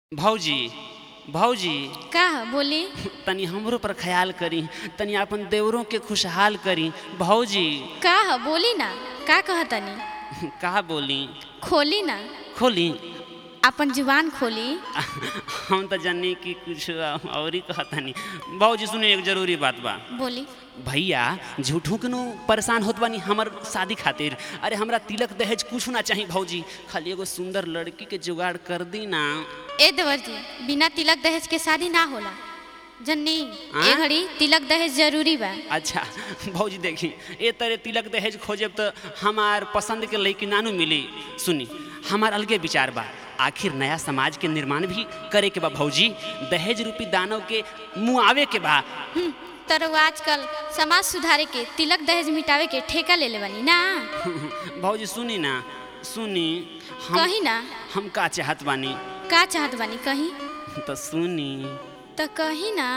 भौजी भौजी का ह बोली तनी हमरो पर ख्याल करी तनी अपन देवरों के खुशहाल करी भौजी का ह बोली ना का कहतनी का बोली खोली ना खोली अपन जुबान खोली हम तो जानी कि कुछ और ही कहतनी भौजी सुने एक जरूरी बात बा बोली भैया झूठों के नो परेशान होत बानी हमर शादी खातिर अरे हमरा तिलक दहेज कुछ ना चाहिए भौजी खाली एगो सुंदर लड़की के जुगाड़ कर दी ना ए देवर जी बिना तिलक दहेज के शादी ना होला जन्नी हाँ? ए घड़ी तिलक दहेज जरूरी बा अच्छा भौजी देखी ए तरह तिलक दहेज खोजब तो हमार पसंद के लड़की नानू मिली सुनी हमार अलगे विचार बा आखिर नया समाज के निर्माण भी करे के बा भौजी दहेज रूपी दानव के मुआवे के बा हम्म, तर वो आजकल समाज सुधारे के तिलक दहेज मिटावे के ठेका ले ले बनी ना भौजी सुनी ना सुनी हम कही ना हम का चाहत बानी का चाहत बानी कही तो सुनी तो कही ना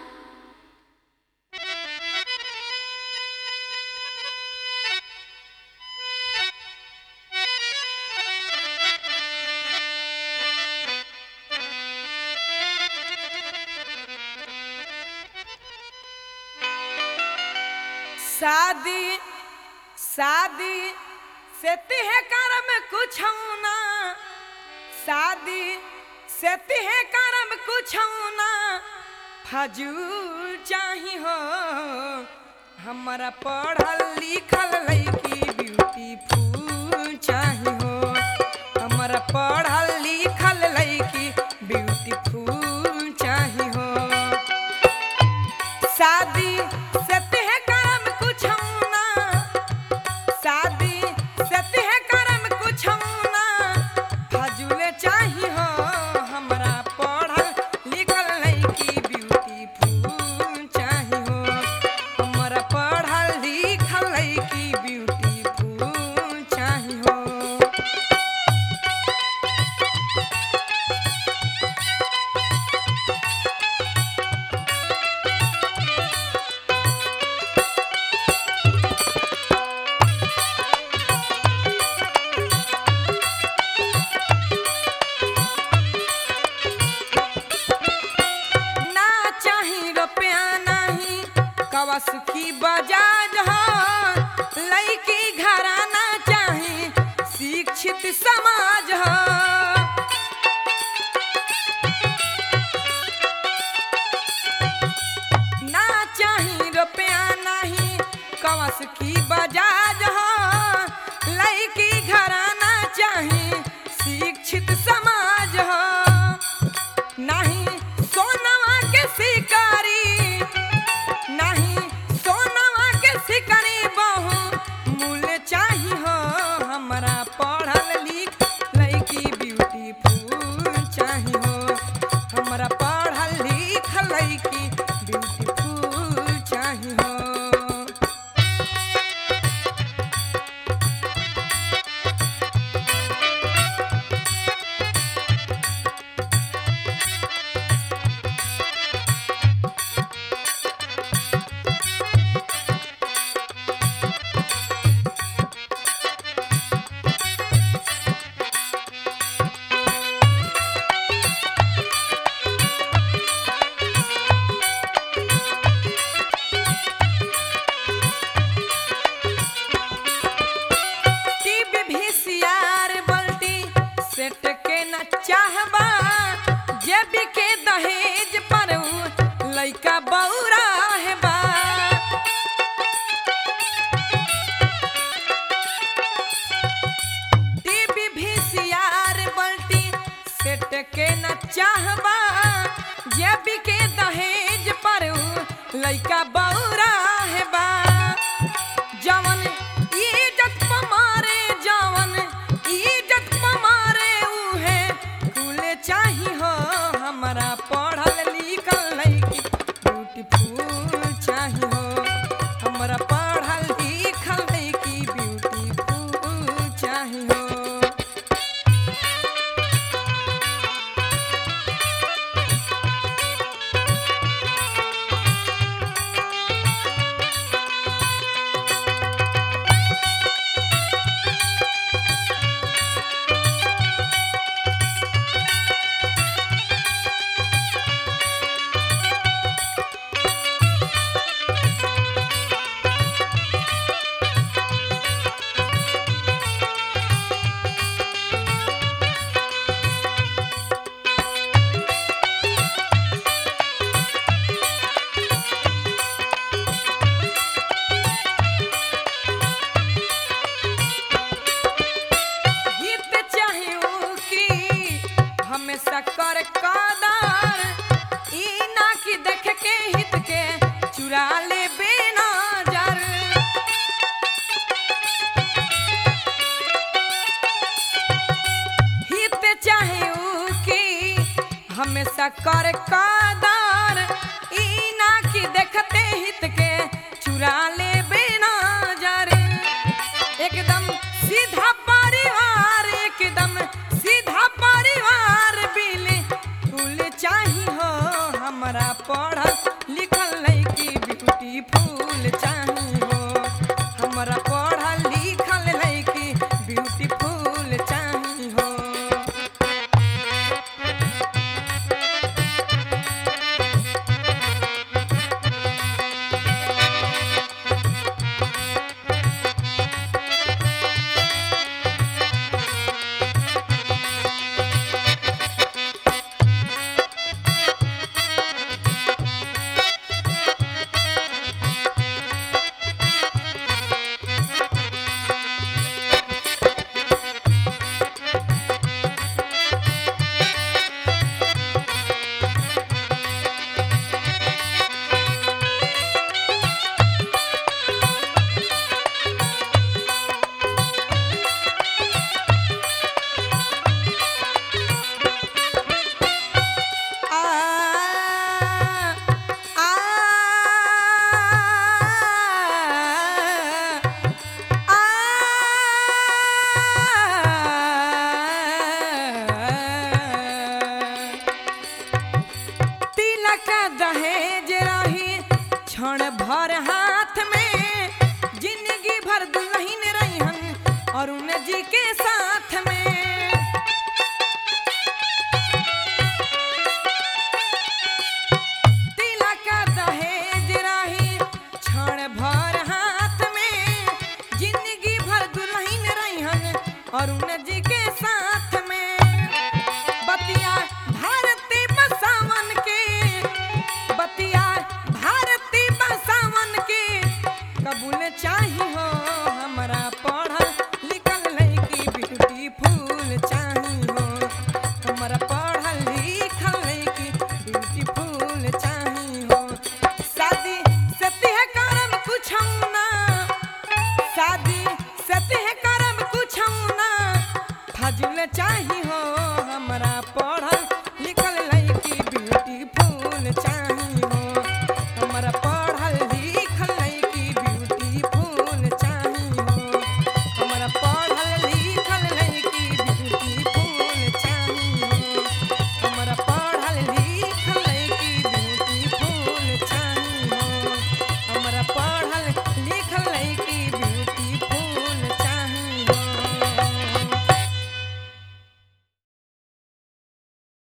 शादी शादी से तिहे करम कुछ ना शादी से तिहे करम कुछ ना फजूल चाही हो हमारा पढ़ल लिखल लड़की ब्यूटीफुल चाही हो हमारा पढ़ल लिखल लड़की ब्यूटीफुल चाही हो शादी से तिह करम कुछ ना शादी से तिह करम कुछ ना फजूल चाही हो हमरा पढ़ल लिखल लड़की ब्यूटीफुल चाही हो हमरा पढ़ल लिखल लड़की ब्यूटीफुल चाही हो ना चाही रुपया नहीं कवा सुखी बजाज हो लड़की घराना चाही शिक्षित समाज हो ना चाही रुपया नहीं कवा सुखी बजाज हो लड़की घराना चाही शिक्षित समाज हो नहीं सोनवा के शिकारी नहीं सोनवा के शिकारी बहु मूल चाही हो हमरा पढ़ल लिख लड़की ब्यूटीफुल चाही हो हमरा पढ़ल लिख लड़की ब्यूटीफुल चाही हो टीवी VCR बल्टी सेट के न चाहबा जेबी के दहेज पर उ लइका बौरा हेबा टीवी VCR बल्टी सेट के न चाहबा जेबी के दहेज पर उ लइका बौरा हेबा जवन इज्जत पमारे जवन इज्जत पमारे उहे कुले चाही हो हमरा पढ़ल लिखल लड़की ब्यूटीफुल चाही हो हमरा पढ़ल लिखल लड़की ब्यूटीफुल चाही हो हमेशा कर कदर ई ना कि देख के हित के चुरा ले बेनजर हित चाहे ऊ की हमेशा कर कदर ई ना कि देखते हित के चुरा